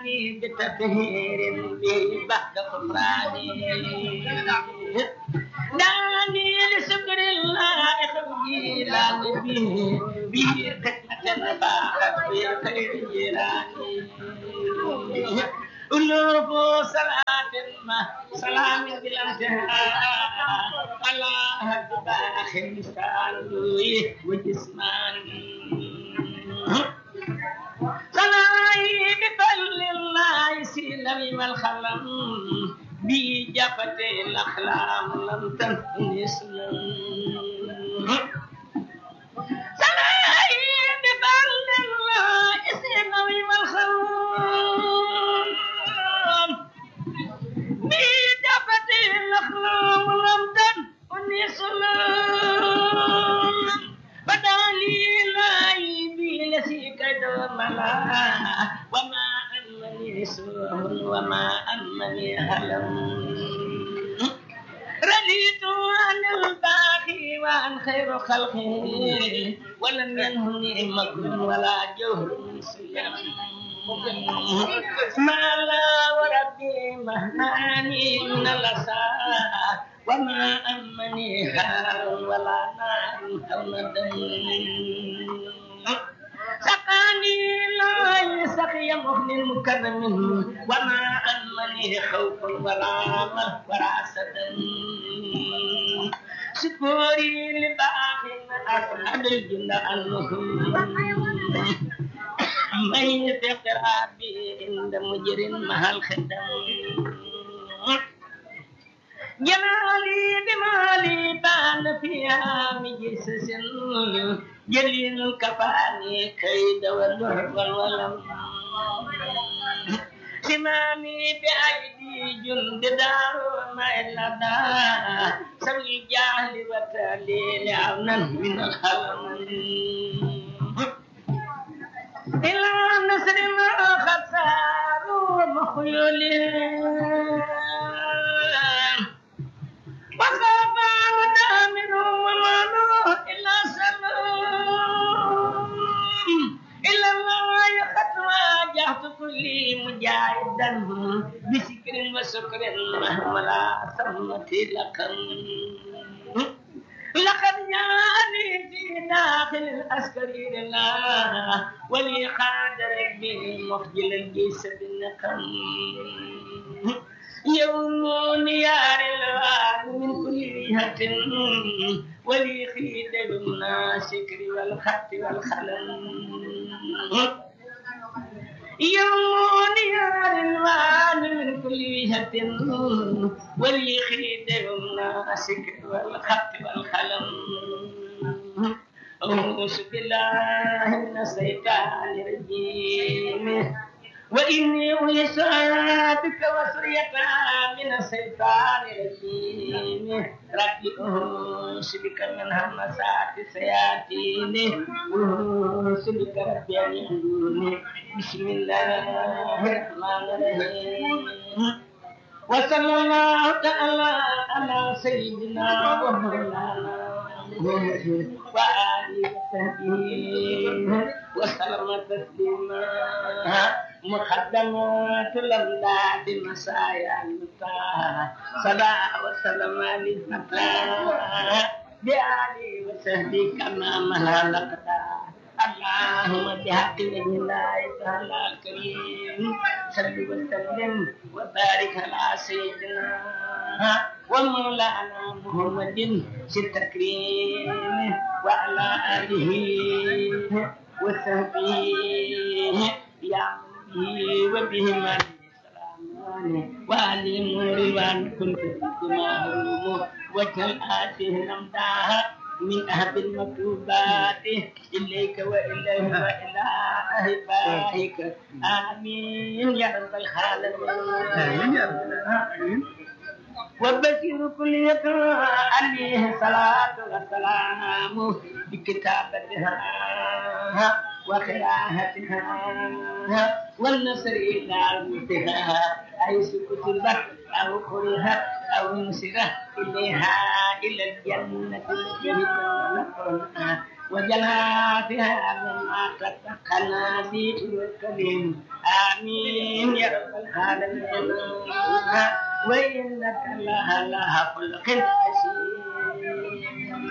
سقاني بتطهير به بعد غفراني دعني لشكر الله خوجي لا به به خدمة باعت في خير جيراني ألوف صلاة ما سلام بالانتهاء على باخ لسان وجسماني صلاة بفضل الله سلم والخلم بجفة الأخلام لم تنفني سلم صلاة بفضل الله سلم والخلم بجفة الأخلام لم تنفني سلم بدالي لايبي لسيك دوملا وما أمني سوء وما أمني هلم رضيت عن الباقي وعن خير خلقه ولم ينهني مكر ولا جهر سلم ما لا وربي مهناني من الأسى وما أمني هار ولا نار أو ندم سقاني لا يسقي مغني مكرم وما أمني خوف ولا مه ولا سدم شكوري لباقي أسعد الجنة أنهم من يتقر بي عند مجر مع الخدم جمالي بمالي بان فيها مجسس جليل الكفاني كيد والنهر والولم سمامي بأيدي جند دار ما إلا دا سوي الجهل وتاليل عونا من الخلم إلى نصر ما قد ساروا مخيولين وخاف ودامر ومالو إلا سلام إلا الله قد واجهت كل مجاهدا بسكر وسكر مهملا سمت لكم لقد جاءني في داخل العسكري لله ولي قاد ربي مخجل الجيش بالنقم يوم يار الوان من كل جهة ولي خيد بالناشكر والخط والخلم يوم يار الوان من كل جهة ولي خيد بالناشكر والخط والخلم أعوذ بالله من الشيطان الرجيم وإني أعيذك وسريتها من الشيطان الرجيم رب أعوذ بك من همسات الشياطين أعوذ بك رب أن يحضرون بسم الله الرحمن الرحيم وصلى الله تعالى على سيدنا ومولانا محمد وآله وصحبه وسلم تسليما مقدمات الأمداد مسايا المتاع صلى وسلم على المتاع بآله وصحبه كما ملا لقدا اللهم بحق وجه الله تعالى الكريم صل وسلم وبارك على سيدنا ومولانا محمد في التكريم وعلى آله وصحبه يا به وبهما وعلي رضوان كنت معلوم وجه آته نمداها من أهب المكتوبات إليك وإليه وإلى أهبائك آمين يا رب العالمين يا رب العالمين وبشر كل يقرأ عليه الصلاة والسلام بكتابتها وقراءتها والنصر إلى المنتهى حيث كتبت أو قرئت أو نصرت إليها إلى الجنة التي كنا وجناتها مما تتقنا في الكريم آمين يا رب العالمين وإنك لها خلق حسين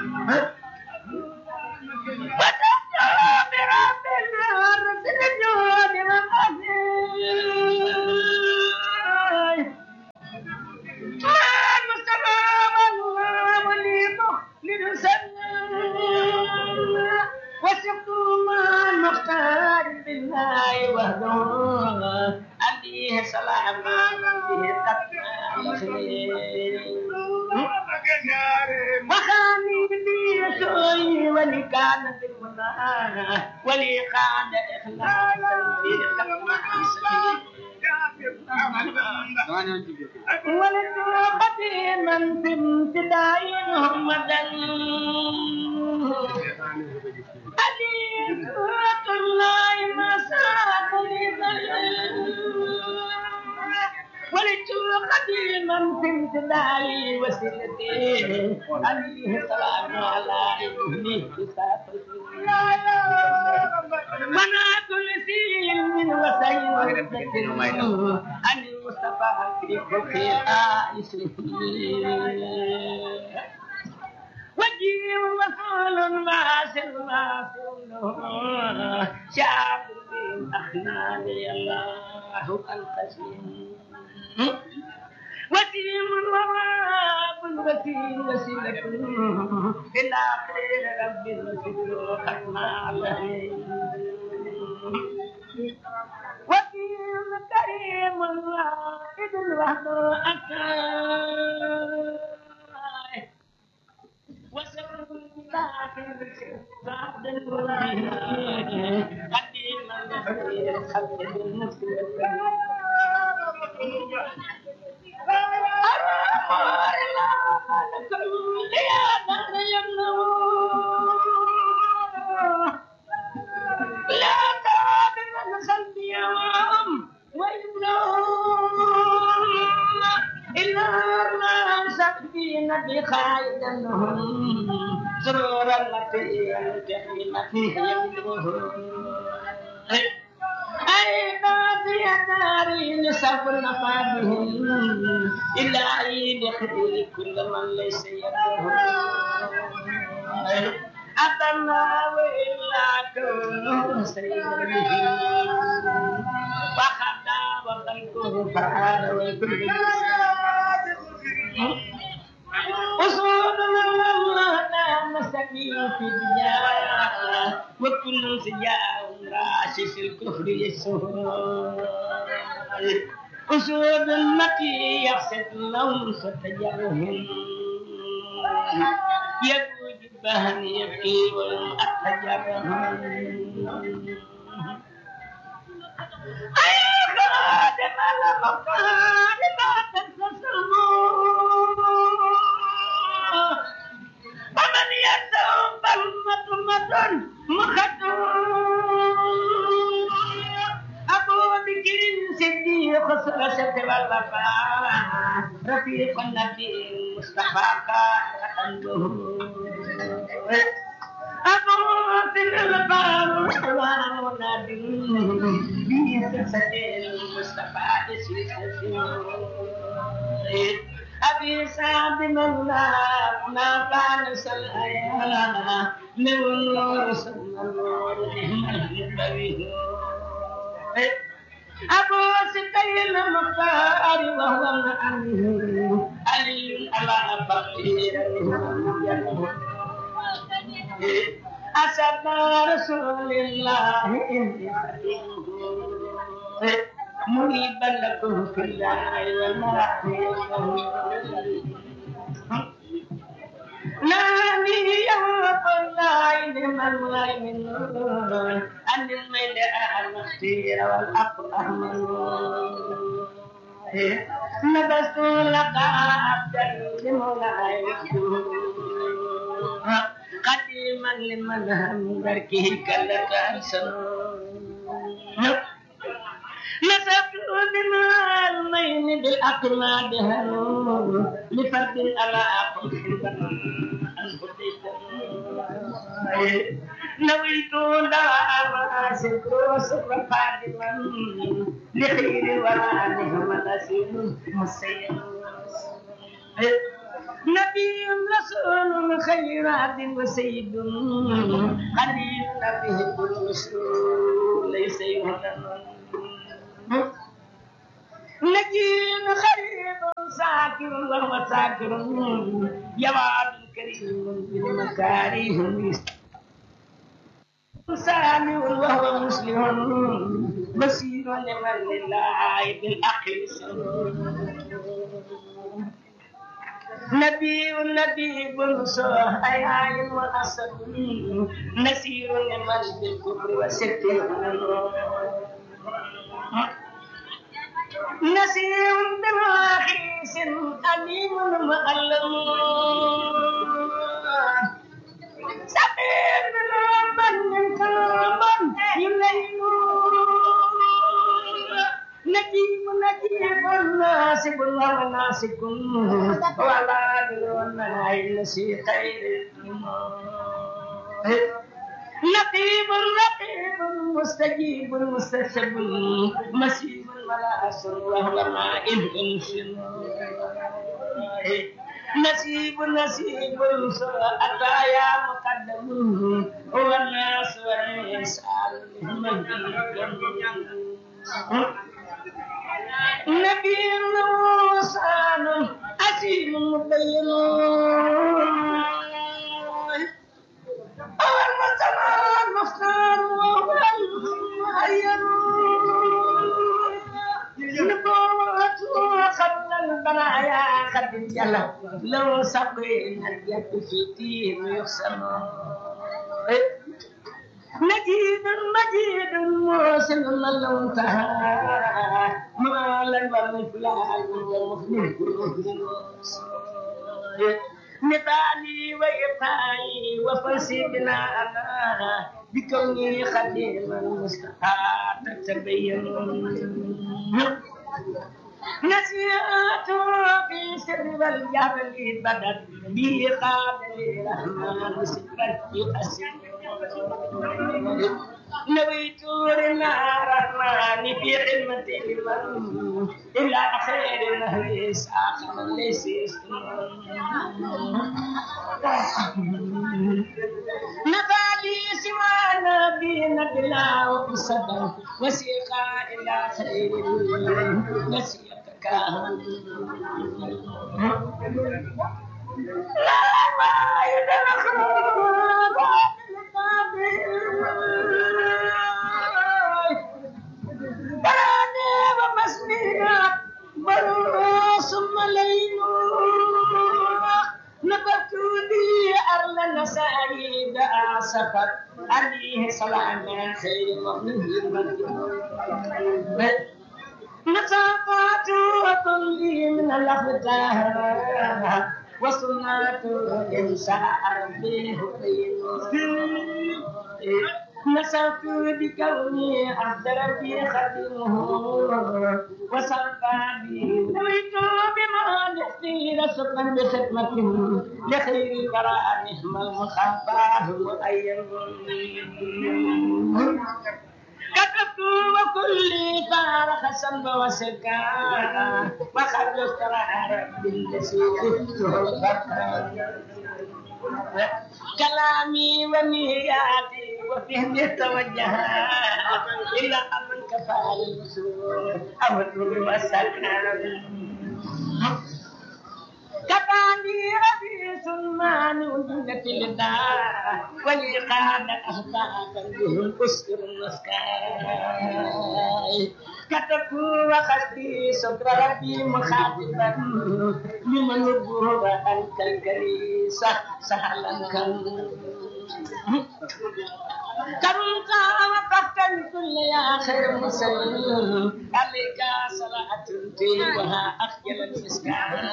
وتبدأ برب الأرض الجود والأسير المصطفى والله وليده لنسلم وثقت مع المختار بالله وحده عليه سلام به تقوى وخاني لي سوي ولي كان بالمنى ولي قاد إخلاصا في تقوى ولد قديما في امتداء محمدا عليك الله ما ساق لي ولدت قديما في امتداء وسيلتي عليه السلام على ابنه منعت لسيل من وسيل عن المصطفى في خلق الآيس وجيه وصول ماسل ماسل شعب من أخناني الله القسيم وسيم وواب وسيم وسيلة إلى خير رب الوسيل ختم عليه وكيل كريم واحد الوحد أكاي وسر داخل بعد الوحيد قديم الخير خلق لا تابع الخلق يوم وإنهم إلا ما سكين بخير لهم سرورا التي ينتهي فيه يمدهم أين في ناري لسفر نفادهم إلا عيد خير كل من ليس يدهم أتنا وإلا كونه سيده وخدا وخلقه فعال وكل أصول الله نعم سبيل في الدنيا وكل سجاء راشش الكفر يسوع أسود المكي يحسد لهم ستجرهم يبوج بهن يبكي والأتجرهم أي خادم المقام ما تنتصرون فمن يدعو بلمة مختوم أبو بكر صديق سلسة والوفاء رفيق النبي المصطفى كان أبو في الفاروق والنبي في سلسة المصطفى أبي سعد مولى ما كان سلأيا من النور صلى النور أبو ستي المختار وهو الأمين علي على فقير أسد رسول الله إني خديمه مريبا لكم في الله وما نامي يوم الله لمن من أن الميل المختير والحق أحمد نبست لك عبدا لمولاي قديما لمن هم دركه كلك أحسن نسبت دماء المين بالأقلاد هنون لفرد على أقل نويت دعوة سكر سكر فاطمة لخير الورى نعم نسير مسير نبي رسول خيرات وسيد خليل نبيه الرسول ليس يهتم نجيب خريب ساكر وهو ساكر جواد كريم بالمكارم سامع وهو مسلم بصير لمن لله بالعقل نبي نبي صح أي عين وأسد نسير لمن بالكفر والشرك نسير بالراخيس أليم مؤلم سبيل من كرما يلين نجيب نجيب ناسب وناسك ولا دلونا إلا سي خير نقيب رقيب مستجيب مستجب مسيب ولا أسر وهو ماء انشن نسيب نسيب أتى يا مقدم هو الناس والإنسان نبي وصال أسير مبين أول ما ترى المختار وهو المعين نبوته قبل البرايا قد جل لو سقينا اليد في دين يقسم مجيد مجيد موسم لو انتهى ما لن والفلان والمخلوق نبالي ويقاي وفسدنا أنا بكوني خديما مستحى تتبين نسيت في سر والجبل بدت بي قابل الرحمن سكرت يؤسر نويت النار الرحمن في خدمة لمن إلى خير النهر ساخر ليس نفالي سوى نبينا بلا وقصدا وسيقا إلى خير نسيتك لا ما يدرك براني ومسنينا برو ثم ليل نبت لي أرل نسائد أعصفت عليه سلام خير مؤمن نصافات وكل من الأخطار وسنة إنشاء ربي نسأت بكوني عبد ربي خدمه وصفى بي نويت بما نحتي شكرا بخدمة لخير البراء نعم المخافى مؤيد كتبت وكل فارق سنب وسكا وخذ استرار بالذي كلامي ونياتي وفهمي توجه إلى أمن كفى الوصول أمر وسكن كفاني أبي سلمان ودنة الدار ولي قاد أهداف بهم أسر المسكاي كتبت وخذتي صدر ربي مخاطبا لمن الظهر أنت الكريسة سهلا كم كرمت وقفت الكل يا خير مسلم عليك صلاة تيبها أخجل المسكان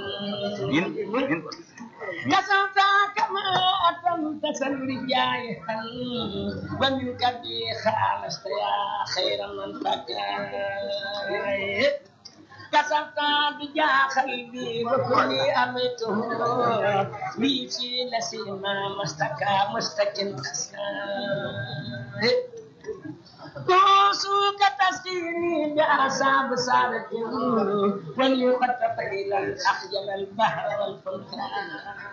كسرت كما أتمت سن جايها ومنك بي خالصت يا خير من فكر كسبت بجاخل بي وكلي أميته بي في لسيما مستكى مستكن كوسوك تسكيني بأعصاب سارة وليخطف إلى الأخجل البحر والفلكان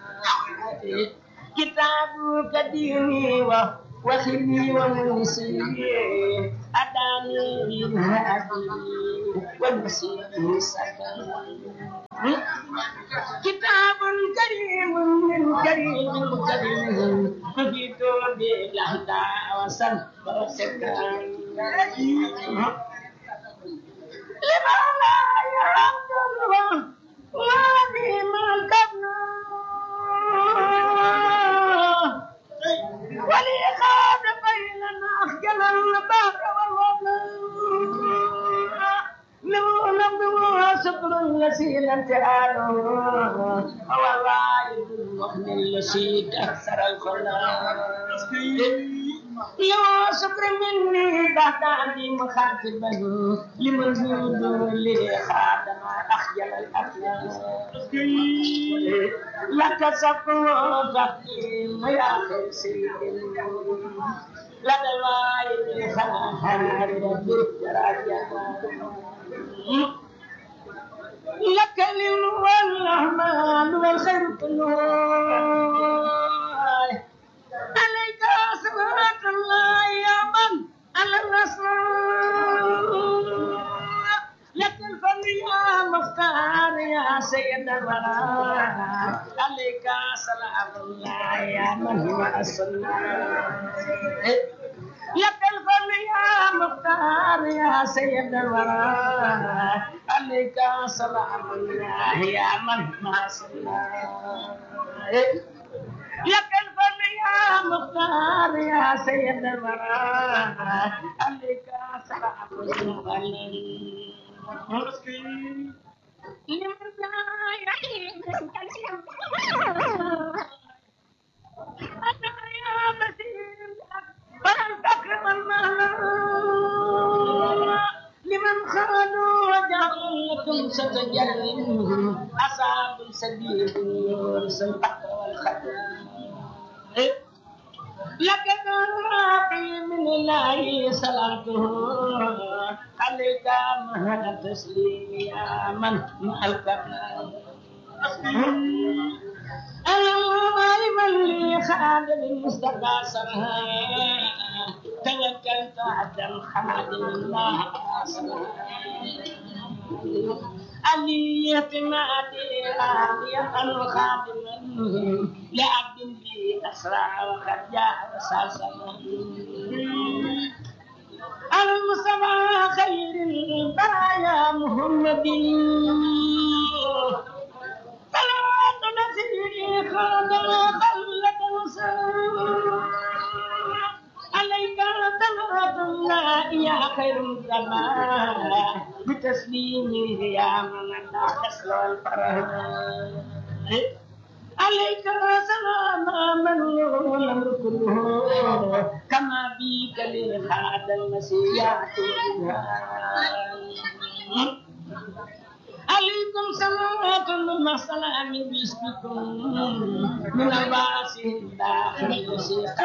كتابك ديني وخلي ومنسي أداني بالهادي والمسيح سكن كتاب كريم من كريم كريم نبيت بالهدى وسن وسكن لما لا يعبد الله ما بما الكبنا ولي خاد بيننا أخجل البحر والوضع لو نبدو صبر يسيل امتحانه هو الرائد المؤمن الذي أكثر الخلاص لو شكر مني بعد عندي مخاطبا لمن زود لي خادم أخجل الأفلام لك سقوى تقيم يا خير سيد لدى الوالد خناهر بالدرجة لك العلم والرحمن والخير كله عليك صلاة الله يا من على الرسول لك الفضل يا مختار يا سيد الورى عليك سلام الله يا من هو الصلاة لك الفضل يا مختار يا سيد الورى عليك سلام الله يا من ما صلى لك الفضل يا مختار يا سيد الورى عليك سلام الله لمن لا يحيي أنا يا مسير فالفقر والمال لمن خانوا وجعلكم ستجرم أصحاب السبيل والسلطة والخدم لقد راقي من الله صلاته عليك مهد تسليم يا من مع الكرم العالم اللي خادم المصطفى سرها توكلت عبدا خادم الله علي اعتمادي راضيا خادما لعبد بي اسرع وقد جاء وساسما المصطفى خير البرايا محمد صلوات نفسي خادم خلة عليك صلوات الله يا خير الزمان بتسليمه يا من لا تسلو الفرح عليك سلام من له الامر كله كما بك لخاد المسيح عليكم صلوات الله سلام باسمكم من الباس الداخل المسيح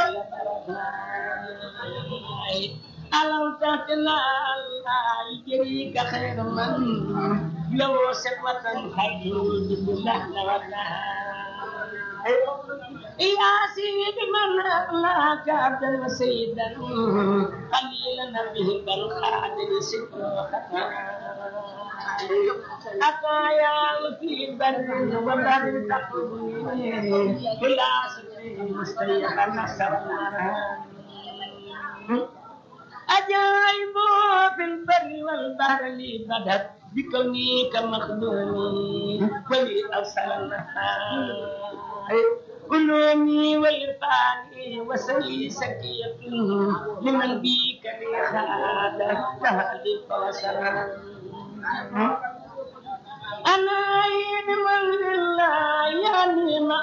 ألم تهتنا الله يجريك خير من لو سقوة خير بالله يا سيدي من أخلاك عبدا وسيدا قليلا به بل خادم ست أتايا في بر وبر تقوي كلا سفي مستيقا نصرنا أجايب في البر والبحر لي بدت بكوني كمخدومي ولي أرسل النهار علومي والفاني وسلي سكية لمن بيك لي خاد تهدي وسلام أنا عين من لله يعني ما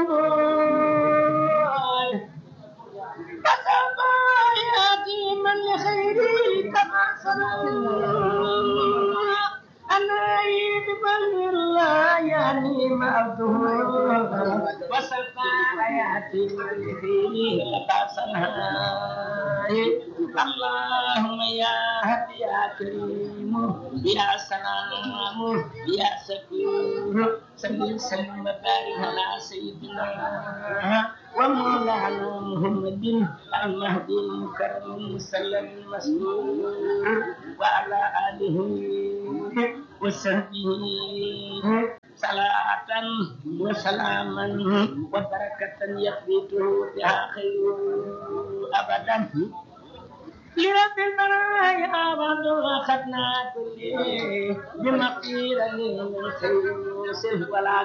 أطول كتب ياتي من لخيري كما سلام أنا من لا يعني موته وسلطى حياتي من فيه لقاسنها اللهم يا هدي يا كريم يا سلام يا سكور سلم سلم وبارك على سيدنا ومولانا محمد المهدي المكرم المسلم المسرور وعلى اله وصحبه صلاة وسلاما وبركة يخبته بها خير أبدا لرب المرايا بعد أخذنا كل بمغفرة من خير ولا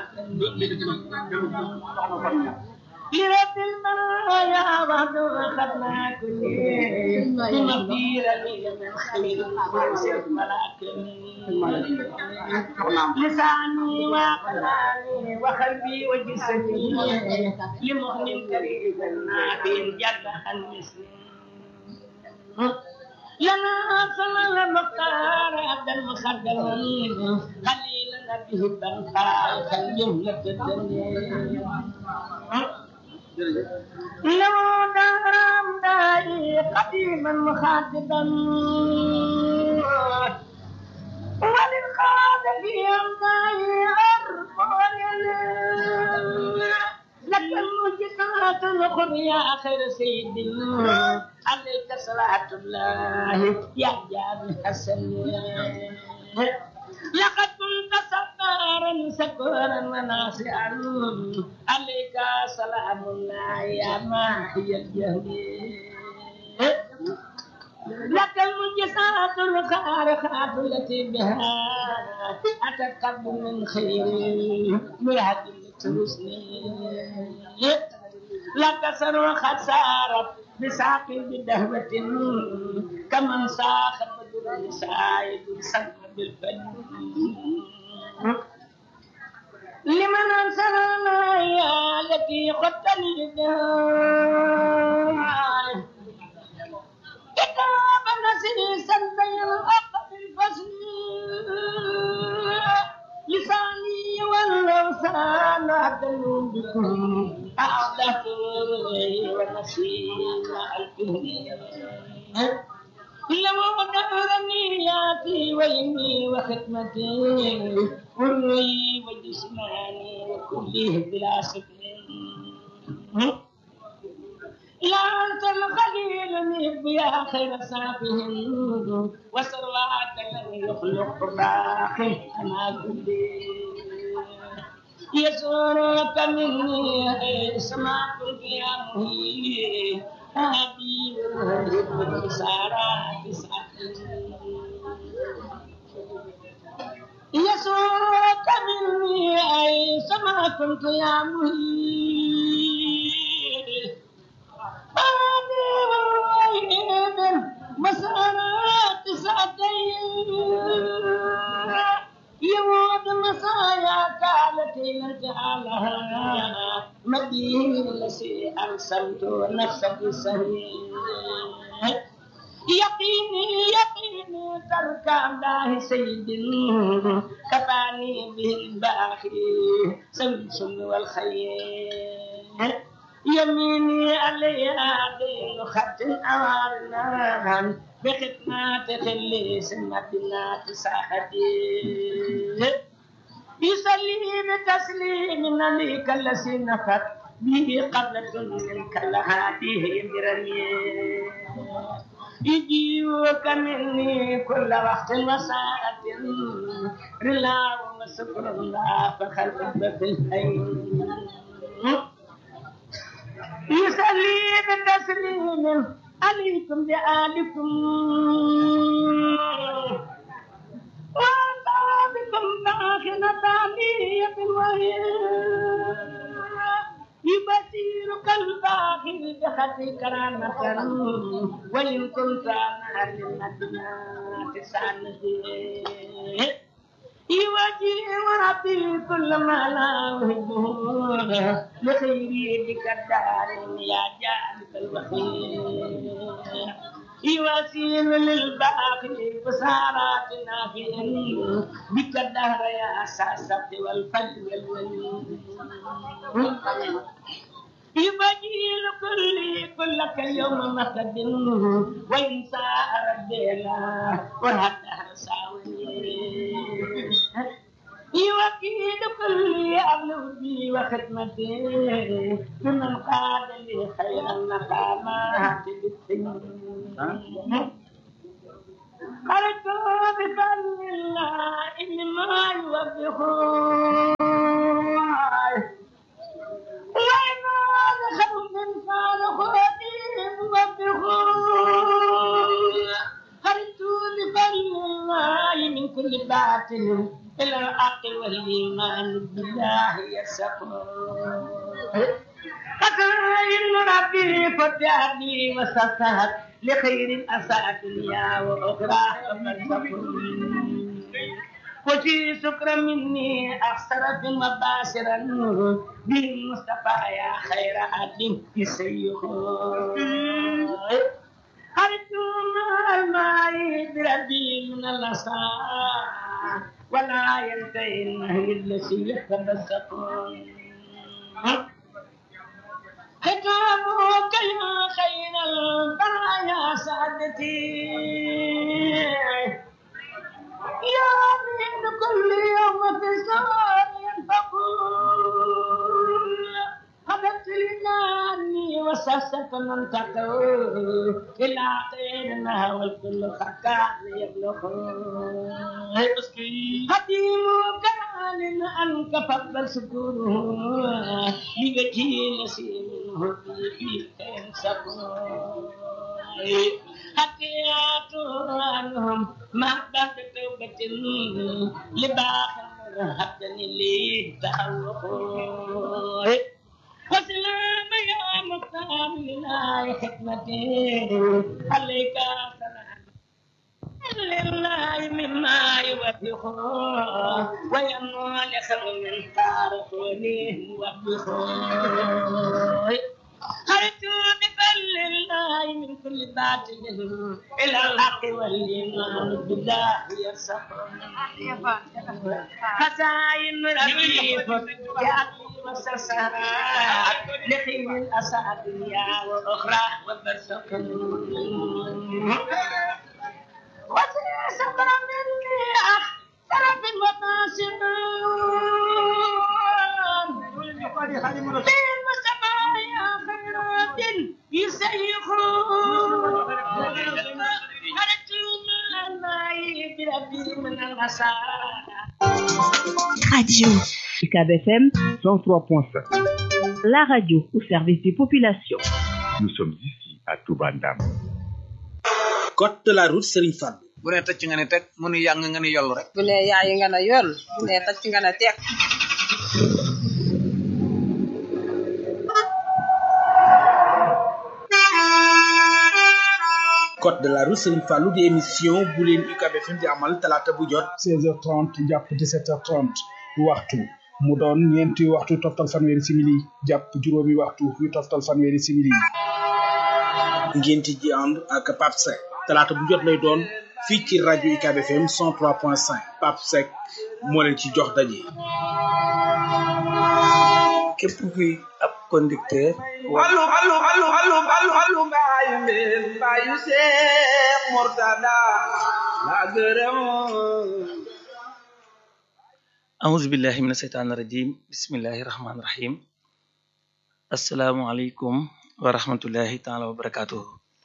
لرب المرايا بعد أخذنا كل بمغفرة من خير ولا لساني وقلبي وقلبي وجسدي لمؤمن كريم نبي جد المسلم لنا صلى المختار عبد المخدم خليلنا به البنقاء كالجملة الدنيا لو دارم داعي قديما مخاطبا وللخاطب يمضي أرفع لك المجدات الأخرى يا خير سيد عليك صلاة الله يا جابر حسن لقد كنت صبارا سكورا وناصعا عليك سلام الله يا ماحي الجهل لك المجسات الخارقات التي بها أتقب من خير مرهد ترسني لك سر خسارة بساق بدهوة كمن ساخ بدر سعيد سلم بالفن لمن أنصر يا التي قتلني كتاب نسيسا بين الحق بالفصل لساني واللسان أدل بكم أعدت ونسيم الكهن لما دهرني ياتي ويمي وختمتي وروي وجسماني وكله بلا سكن لا أنت الخليل نب يا خير سافهم وسرواك لم يخلق باقي كما كنت يسرك مني سماء يا مهي أبي ورهب سارات يسرك مني أي سما كنت يا مهي مسارات ساعتين يموت مسايا كالتي نجعلها مدين لسي أرسلت نفسك سهيل يقيني يقيني ترك الله سيد كفاني به الباخي سمس والخير يميني عليها دين خط أوارنا بخدمات خلي سنتنا تساحتي يصلي بتسليم عليك الذي نفت به قبلة منك لهاته برمي يجيوك مني كل وقت وساعة رلا وشكر الله فخلق في الحي يصلي بتسليم عليكم بآلكم وأصحابكم داخل ثانية وهي يبصيرك الباخر بخطي كرامة وإن كنت أنا للمدينة سانه يواجه وربي كل ما لا أحبه لخيري بك الدار يا جانب الوخير يواسين للباقي بسارات نافيا بك الدهر يا ساسة والفجر والولي يبجيل كل كلك يوم مقد وإن ساء ربنا وهدها ساوي يوكيل كل أبلغ بي وخدمتي ممن قاد لي خير المقامات بالسنين خرجت بفضل الله مما يوبخون وإن خوف قال خادم وبخون خرجت بفضل الله من كل باطل إلى الحق والإيمان بالله يسقون فكاين ربي فتحني وسطحت لخير أساء دنيا وأخرى وفي شكر مني أخسر في مباشرا بالمصطفى يا خير عدل في سيخ خرجت مع الماء بربي من الأساء ولا ينتهي النهي الذي يتبسطون ختامك يا خير البرايا سعدتي يا من كل يوم في سار ينفقون خبرت لناني وسست من تقول إلى خيرنا والكل خكار يبلغون حكيم كان أنك فضل سكونه لوجه نسيم في كين سكون حكيات عنهم ما بعد توبة لباخر هبني لي تحوق وسلام يا مختار لله حكمتي عليك سلام لله مما يوبخ ويمنع لخم من تاركني موبخ خرجت بفضل الله من كل باطل الى الحق والايمان بالله يرسخون خزائن ربي فتجاتي وسسرات لخير الاسى دنيا واخرى وبرزخ وسيسر مني اخسر في المفاسد في المسمى يا خيرات يسيخ خرجت من الماء بربي من المساء Radio UCAB FM 103.5. La radio au service des populations. Nous sommes ici à Toubandam. code de la route Serigne Fall bu ne tëcc nga ne teg mu ne yàng nga ne yollu rek bu ne yaayi nga ne yoll bu ne tacc nga ne teeg code de la route Serigne Fallou di émission bu leen UCAB FM di amal talaata bu jot 16h30 jàpp 17h30 waxtu mu doon ñeenti waxtu toftal fanweeri simili jàpp juróomi waxtu yu toftal fanweeri simili ngeen ci ji ànd ak Pape Seck talaata bu jot lay doon fii ci rajo UCAB FM 103.5 Pape Seck moo leen ci jox daje. képp kuy ab conducteur Allu allu allu allu allu allu mbaayu mbeen mbaayu Seex Murtada la gërëm auzu billahi mina seytaani rajim bismillahi rahmaani rahim asalaamualeykum wa rahmatullahi taala wa barakatuhu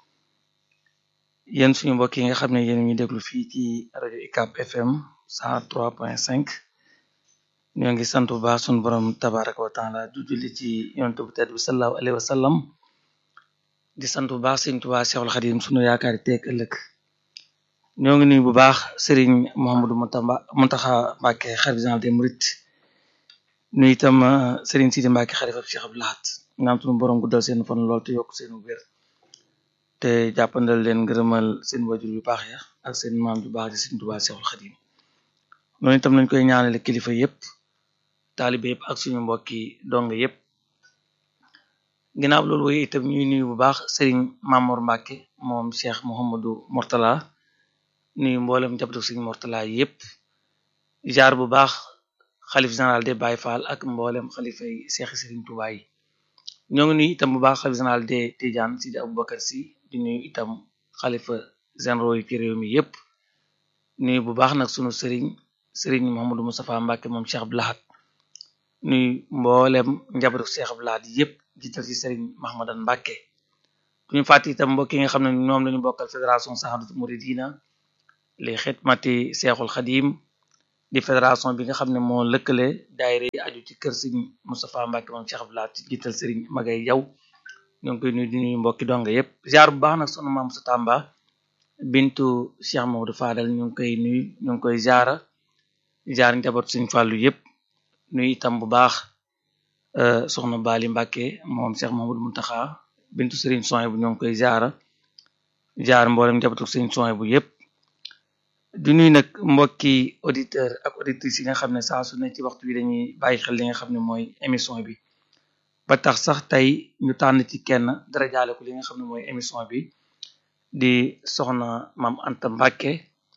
yéen suñu mbokk yi nga xam ne yéen ñu déglu fii ci rajo UCAB FM 103.5 ñoo ngi sant bu baax suñu borom tabaraka wa taala du julli ci yonent bu tedd bi sallallahu alayhi wa sallam di sant bu baax sëriñ Tuubaa Seexul Xadim sunu yaakaari teeg ëllëg ñoo ngi nuyu bu baax sëriñ Mouhamadou Moutamba Mountakha Mbacké xalifa général des Mourides nuyu itam sëriñ Sidi Mbacké xalifa Cheikh Abdou Lahad ñaan sunu borom guddal seen fan lool te yokk seen wér te jàppandal leen ngërëmal seen wajur yu baax ya ak seen maam ju baax di sëriñ Tuubaa Seexul Xadim noonu itam lañ koy ñaanale kilifa yépp taalibe yépp ak suñu mbokki dong yépp ginnaaw loolu wooyu itam ñuy nuyu bu baax sëriñ Mamour Mbacke moom Cheikh Mouhamadou Mortala nuyu mboolem njabootu sëriñ Mortala yépp jaar bu baax xalif général de Baye Fall ak mboolem xalifa yi Cheikh Serigne Touba yi ñoo ngi nuyu itam bu baax xalif général de Tidiane Sidi Aboubacar Sy di nuyu itam xalifa généraux yi ci réew mi yépp nuyu bu baax nag sunu sëriñ sëriñ Mouhamadou Moustapha Mbacke moom Cheikh Abdou Lahad nuyu mboolem njabootu Cheikh Abdou Lahad yépp jiital ci sëriñ Mahamadan Mbacke duñu fàtte itam mbokk yi nga xam ne ñoom lañu bokkal fédération Sahadatu Mouridina li xidmati Cheikhul Khadim di fédération bi nga xam ne moo lëkkale daayira yi aju ci kër sëriñ Moustapha Mbacke moom Cheikh Abdou Lahad ci jiital sëriñ Magay Jaw ñoo ngi koy nuyu di nuyu mbokki donga yépp ziar bu baax nag sunu maam sa Tamba bintu Cheikh Maodo Fadal ñu ngi koy nuyu ñu ngi koy ziara ziar njaboot sëriñ Fàllu yépp nuyu itam bu baax soxna Bali Mbacke moom Cheikh Mamadou Muntaxa bintu sëriñ Soy bu ñoo ngi koy ziara ziar mboolem njabootu sëriñ Soy bu yépp di nuyu nag mbokki auditeur ak auditrices yi nga xam ne saa su ne ci waxtu bi dañuy bàyyi xel li nga xam ne mooy émission bi ba tax sax tey ñu tànn ci kenn dara jaale ko li nga xam ne mooy émission bi di soxna Maam Anta Mbacke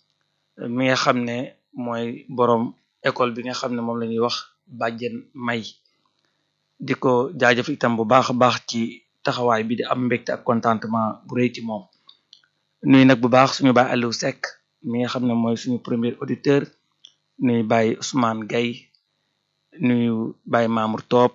mi nga xam ne mooy borom école bi nga xam ne moom la ñuy wax bàjjen may di ko jaajëf itam bu baax a baax ci taxawaay bi di am mbégte ak contentement bu rëy ci moom nuyu nag bu baax suñu baay Aliou Seck mi nga xam ne mooy suñu premier auditeur nuyu Baye Ousmane Gaye nuyu Baye Mamour Top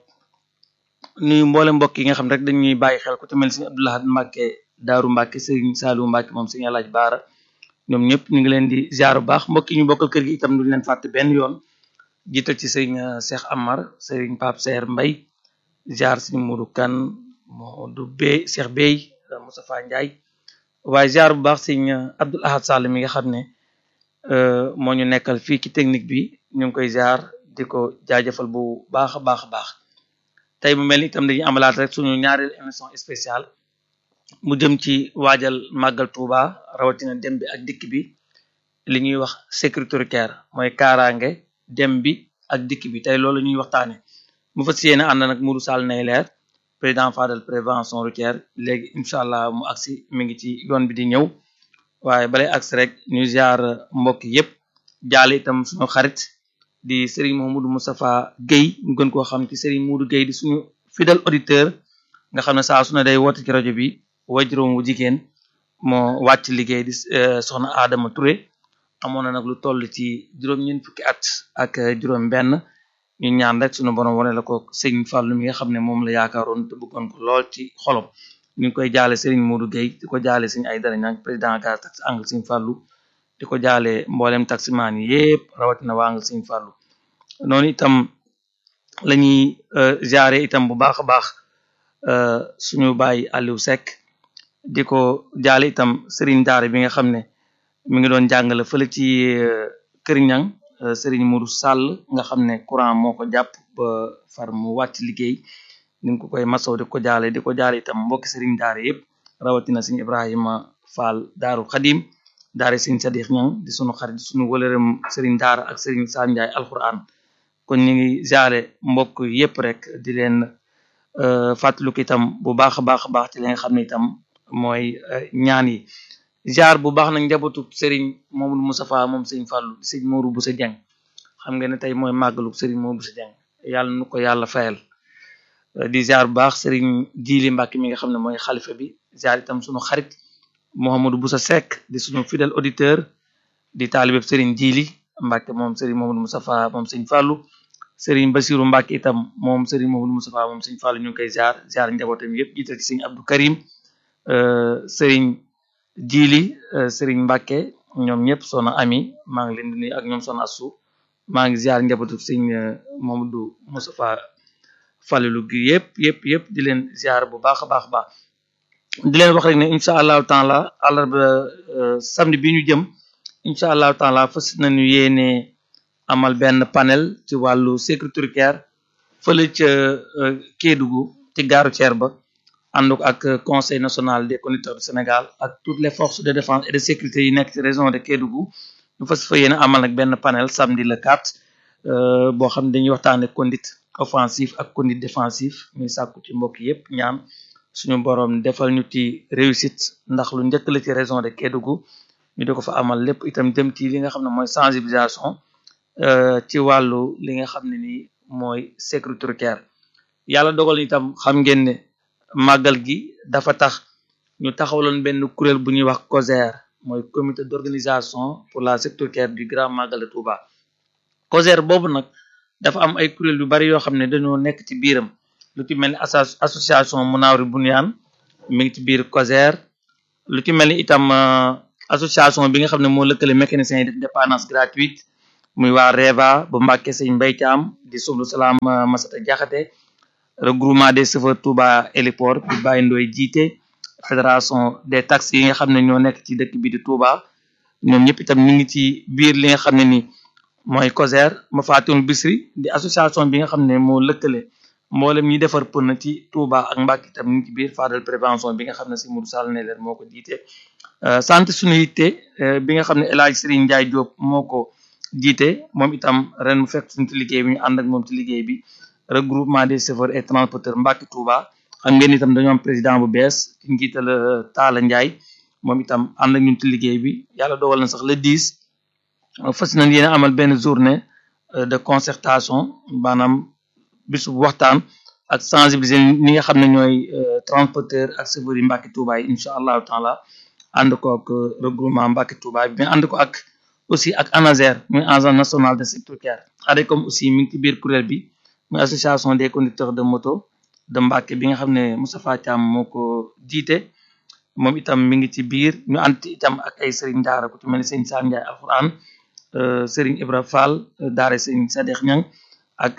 nuyu mboole mbokk yi nga xam rek dañuy bàyyi xel ku ci mel Serigne Abdou Lahad Mbacke Daaru Mbacke Serigne Saliou Mbacke moom Serigne Alaaj Baara ñoom ñëpp ñu ngi leen di ziar bu baax mbokk yi ñu bokkal kër gi itam duñ leen fàtte benn yoon jiital ci Serigne Cheikh Amar Serigne Pape Seer Mbay ziar Serigne Modou Kane Modou Bey Cheikh Bey Moustapha Ndiaye waaye ziar bu baax Serigne Abdoul Ahad Sall mi nga xam ne moo ñu nekkal fii ci technique bi ñu ngi koy ziar di ko jaajëfal bu baax a baax a baax tey mu mel ni itam dañuy amalaat rek suñu ñaareel émission spéciale mu jëm ci waajal màggal Touba rawatina dem bi ak dikk bi li ñuy wax sécurité routière mooy kaaraange dem bi ak dikk bi tey loolu ñuy waxtaane mu fas yéene ànd nag Modou Sall nay leer président Fadel prévention routière léegi incha allah mu agsi mi ngi ci yoon bi di ñëw waaye balay agsi rek ñu ziar mbokk yépp jaale itam suñu xarit di Serigne Mouhamadou Moustapha Guèye ñu gën koo xam ci Serigne Moudou Guèye di suñu fidèle auditeur nga xam ne saa su ne day woote ci rajo bi wajuróom wu jigéen moo wàcc liggéey di soxna Adama Touré amoon na nag lu toll ci juróom-ñeent fukki at ak juróom benn ñu ñaan rek suñu borom wane la ko Serigne Fallou mi nga xam ne moom la yaakaaroon te bëggoon ko lool ci xolom ñu ngi koy jaale Serigne Moudou Guèye di ko jaale Serigne Aïdara Niang président gaz taxi angle Serigne Fallou di ko jaale mboolem taximaan yi yépp rawatina waa angle Serigne Fallou noonu itam la ñuy jaare itam bu baax a baax suñu baay Aliou Seck di ko jaale itam Serigne Daara bi nga xam ne mi ngi doon jàngale fële ci Kër Ñang Serigne Mourou Sall nga xam ne courant moo ko jàpp ba far mu wàcc liggéey ñu ngi ko koy masaw di ko jaale di ko jaale itam mbokki Serigne Daara yëpp rawatina Serigne Ibrahima Fall Daaru Xadim Daara Serigne Sadikh Ñang di sunu xarit sunu wëlërëm Serigne Daara ak Serigne Sall Ndiaye alquran kon ñu ngi jaare mbokk yépp rek di leen fàttaliku itam bu baax a baax a baax ci li nga xam ne itam mooy ñaan yi jaar bu baax nag njabootu Serigne Mamadou Moustapha moom Serigne Fallou Serigne Mourou Boussa Dieng xam nga ne tey mooy màggalu Serigne Mourou Boussa Dieng yàlla nu ko yàlla fayal di jaar bu baax Serigne Djili Mbacke mi nga xam ne mooy xalifa bi jaar itam sunu xarit Mouhamadou Boussa Seck di sunu fidèle auditeur di taalibeb Serigne Djili Mbacke moom Serigne Mamadou Moustapha moom Serigne Fallou Serigne Bassirou Mbacke itam moom Serigne Mamadou Moustapha moom Serigne Fallou ñu ngi koy jaar jaar njabootam yëpp jiital ci Serigne Abdou Karim Serigne Djili Serigne Mbacke ñoom ñëpp soxna Ami maa ngi leen di nuyu ak ñoom soxna Assou maa ngi ziar njabootu Serigne Mamadou Moustapha Fallou gi yëpp yëpp yëpp di leen ziar bu baax a baax a baax di leen wax rek ne incha allahu taala àllarba samedi bi ñu jëm incha allahu taala fas nañu yéene amal benn panel ci wàllu sécurité routière fële ca Kédougou ci gaaru Thier ba ànd ak conseil national des conducteurs du Sénégal ak toutes les forces de défense et de sécurité yi nekk ci région de Kédougou ñu fas fa yéene amal nag benn panel samedi le 4 boo xam ne dañuy waxtaane conduite offensif ak conduite défensif ñuy sàkku ci mbokk yépp ñaan suñu borom defal ñu ci réussite ndax lu njëkk la ci région de Kédougou ñu di ko fa amal lépp itam jëm ci li nga xam ne mooy sensibilisation ci wàllu li nga xam ne nii mooy sécurité routière yàlla dogal itam xam ngeen ne màggal gi dafa tax ñu taxawaloon benn kuréel bu ñuy wax COSER mooy comité d'organisation pour la sécurité routière du grand magal de Touba COSER boobu nag dafa am ay kuréel yu bari yoo xam ne dañoo nekk ci biiram lu ci mel ni association Munawri Bunyan mi ngi ci biir COSER lu ci mel ni itam association bi nga xam ne moo lëkkale mécaniciens yi def dépendance gratuite muy waa REVA bu Mbàkke Sëñ Mbay Caam di sublu salaam Masata Jaxate regroupement des chauffeurs Touba héliport bi Baye Ndoy jiite fédération des taxis yi nga xam ne ñoo nekk ci dëkk bi di Touba ñoom ñëpp itam ñu ngi ci biir li nga xam ne ni mooy COSER ma faatiwul Bisri di association bi nga xam ne moo lëkkale mboolem ñi defar pën ci Touba ak Mbàkke itam ñu ngi ci biir Fadal prévention bi nga xam ne si Modou Sall ne leen moo ko jiite sant suñu yitte bi nga xam ne El Hadj Serigne Ndiaye Diop moo ko jiite moom itam ren mu fekk suñu ci liggéey bi ñu ànd ak moom ci liggéey bi regroupement des chauffeurs et transporteurs Mbàkke Touba xam ngeen itam dañoo am président bu bees ki njiital Talla Ndiaye moom itam ànd ak ñun ci liggéey bi yàlla dogal na sax le 10 fas nañ yéen amal benn journée de concertation maanaam bisu waxtaan ak sensibiliser ñi nga xam ne ñooy transporteur ak chauffeurs yi Mbàkke Touba yi incha allahu taala ànd ko ak regroupement Mbàkke Touba bi mais ànd ko ak aussi ak ANASER muy agence nationale de sécurité routière ADECOM aussi mi ngi ci biir kuréel bi muy association des conducteurs de moto de Mbàkke bi nga xam ne Moustapha Thiam moo ko jiite moom itam mi ngi ci biir ñu ànd itam ak ay Serigne Daara ku ci mel ni Serigne Sam Ndiaye Alxuraan Serigne Ibra Fall Daara Serigne Sadex Ñang ak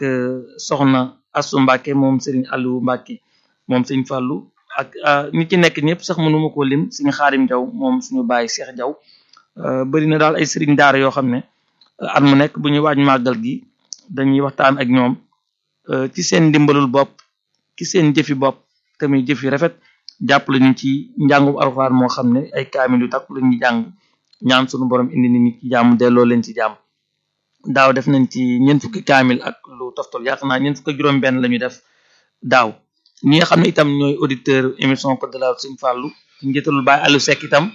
soxna Assou Mbàkke moom Serigne Aliou Mbàkke moom Serigne Fallu ak ñi ci nekk ñëpp sax mënuma koo lim Serigne Xaarim Jaw moom suñu bàyyi Cheikh Jaw bëri na daal ay Serigne Daara yoo xam ne at mu nekk bu ñuy waaj màggal gi dañuy waxtaan ak ñoom ci seen ndimbalul bopp ci seen jëfi bopp tamit jëf yu rafet jàpp lañu ci njàngum alxuraan moo xam ne ay kaamil yu takk la ñuy jàng ñaan sunu borom indi nit ñi ci jàmm delloo leen ci jàmm daaw def nañ ci ñeent fukki kaamil ak lu toftal yaakaar naa ñeent fukki juróom benn la ñu def daaw ñi nga xam ne itam ñooy auditeur émission Code de la route Sëñ Fàllu ci njëtalul Baay Aliou Seck itam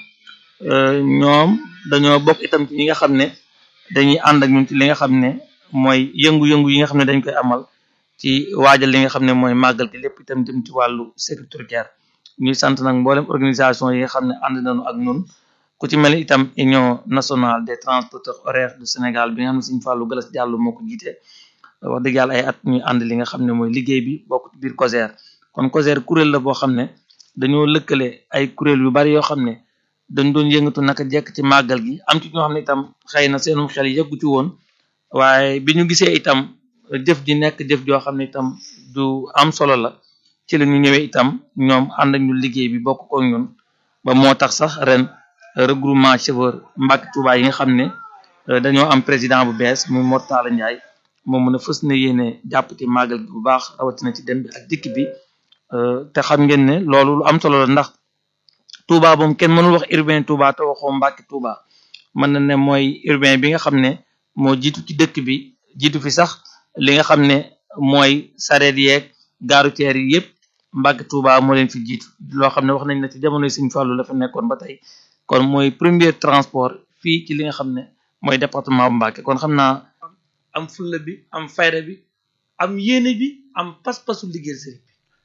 ñoom dañoo bokk itam ci ñi nga xam ne dañuy ànd ak ñun ci li nga xam ne mooy yëngu-yëngu yi nga xam ne dañ koy amal ci waajal li nga xam ne mooy màggal gi lépp itam jëm ci wàllu sécurité routière ñuy sant nag mboolem organisation yi nga xam ne ànd nañu ak ñun ku ci mel ni itam union nationale des transporteurs horaires du Sénégal bi nga xam ne Sëñ Fallou Galas Diallo moo ko jiite wax dëgg yàlla ay at ñuy ànd li nga xam ne mooy liggéey bi bokk ci biir COSER kon COSER kuréel la boo xam ne dañoo lëkkale ay kuréel yu bari yoo xam ne dañ doon yëngatu naka jekk ci màggal gi am ci ñoo xam ne itam xëy na seenum xel yëggu ci woon waaye bi ñu gisee itam jëf ji nekk jëf joo xam ne itam du am solo la ci la ñu ñëwee itam ñoom ànd ak ñu liggéey bi bokk ko ñun ba moo tax sax ren regroupement chauffeur Mbàkke Touba yi nga xam ne dañoo am président bu bees muy Mortala Ndiaye moom mën a fës na yéene jàpp ci màggal gi bu baax rawatina ci dem bi ak dikk bi te xam ngeen ne loolu lu am solo la ndax Touba moom kenn mënul wax urbain Touba te waxoo Mbàkke Touba mën na ne mooy urbain bi nga xam ne moo jiitu ci dëkk bi jiitu fi sax li nga xam ne mooy sareet yeeg gaaru teer yi yëpp Mbàkke Touba moo leen fi jiitu loo xam ne wax nañ ne ci jamonoy Sëñ Fallu la fa nekkoon ba tey kon mooy premier transport fii ci li nga xam ne mooy département bu Mbàkke kon xam naa am fulla bi am fayda bi am yéene bi am pas-pasu liggéey sëriñ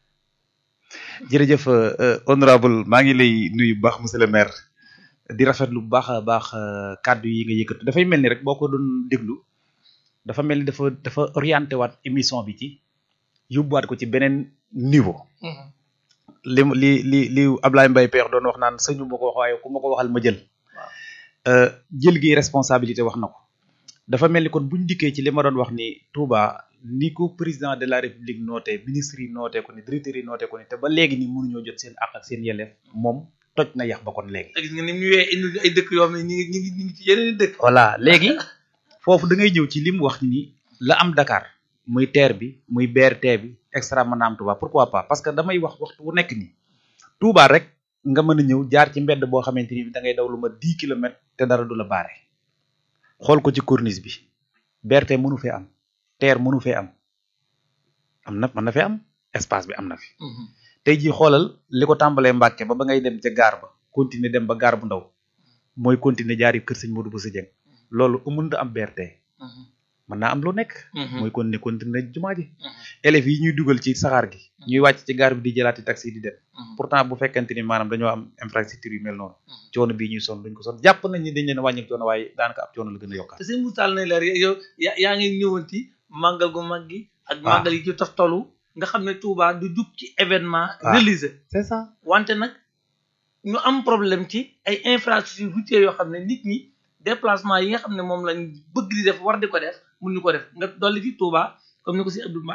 bi jërëjëf honorable maa ngi lay nuyu bu baax monsieur le maire di rafetlu bu baax a baax kàddu yi nga yëkkatu dafay mel ni rek boo ko doon déglu dafa mel ni dafa dafa orienté waat émission bi ci yóbbuwaat ko ci beneen niveau. li li li li Ablaye Mbaye Peex doon wax naan sëñu ma ko wax waaye ku ma ko waxal ma jël. jël gi responsabilité wax na ko. dafa mel ni kon buñ dikkee ci li ma doon wax ni Touba ni ko président de la république noote ministre yi noote ko ni directeur yi noote ko ni te ba léegi ni mënuñoo jot seen àq ak seen yelleef moom toj na yax ba kon léegi. gis nga ni mu ñëwee indi ay dëkk yoo xam ne ñu ngi ñu ngi ñu ngi ci yeneen dëkk. voilà léegi foofu da ngay ñëw ci li mu wax ni la am Dakar muy TER bi muy BRT bi extra mën na am Touba pourquoi pas parce que damay wax waxtu wu nekk nii Touba rek nga mën a ñëw jaar ci mbedd boo xamante ni da ngay daw lu ma 10 kilomètres te dara du la baare. xool ko ci corniche bi BRT mënu fee am TER mënu fee am am na mën na fi am espace bi am na fi tey jii xoolal li ko tàmbalee Mbàkke ba ba ngay dem ca gaar ba continuer dem ba gaar bu ndaw mooy continuer jaari kër sëñ Modou Bousso Dieng loolu mënut a am BRT mën naa am lu nekk mooy continuer continuer jumaa ji élèves yi ñuy dugal ci saxaar gi ñuy wàcc ci gaar bi di jëlaati taxi di dem pourtant bu fekkente ni maanaam dañoo am infrastructure yu mel noonu coono bii ñuy sonn duñ ko sonn jàpp nañ ni dañ leen wàññil coono waaye daanaka ab coono la gën a yokkaat te sëñ Moussa na leer yow yaa yaa ngi ñëwoon ci màggal gu mag gi ak màggal yi ci toftalu nga xam ne Touba du jug ci événement religieux c'est ça wante nag ñu am problème ci ay infrastructures routières yoo xam ne nit ñi déplacement yi nga xam ne moom lañ bëgg di def war di ko def mun ñu ko def nga dolli fi Touba comme ni ko si Abdou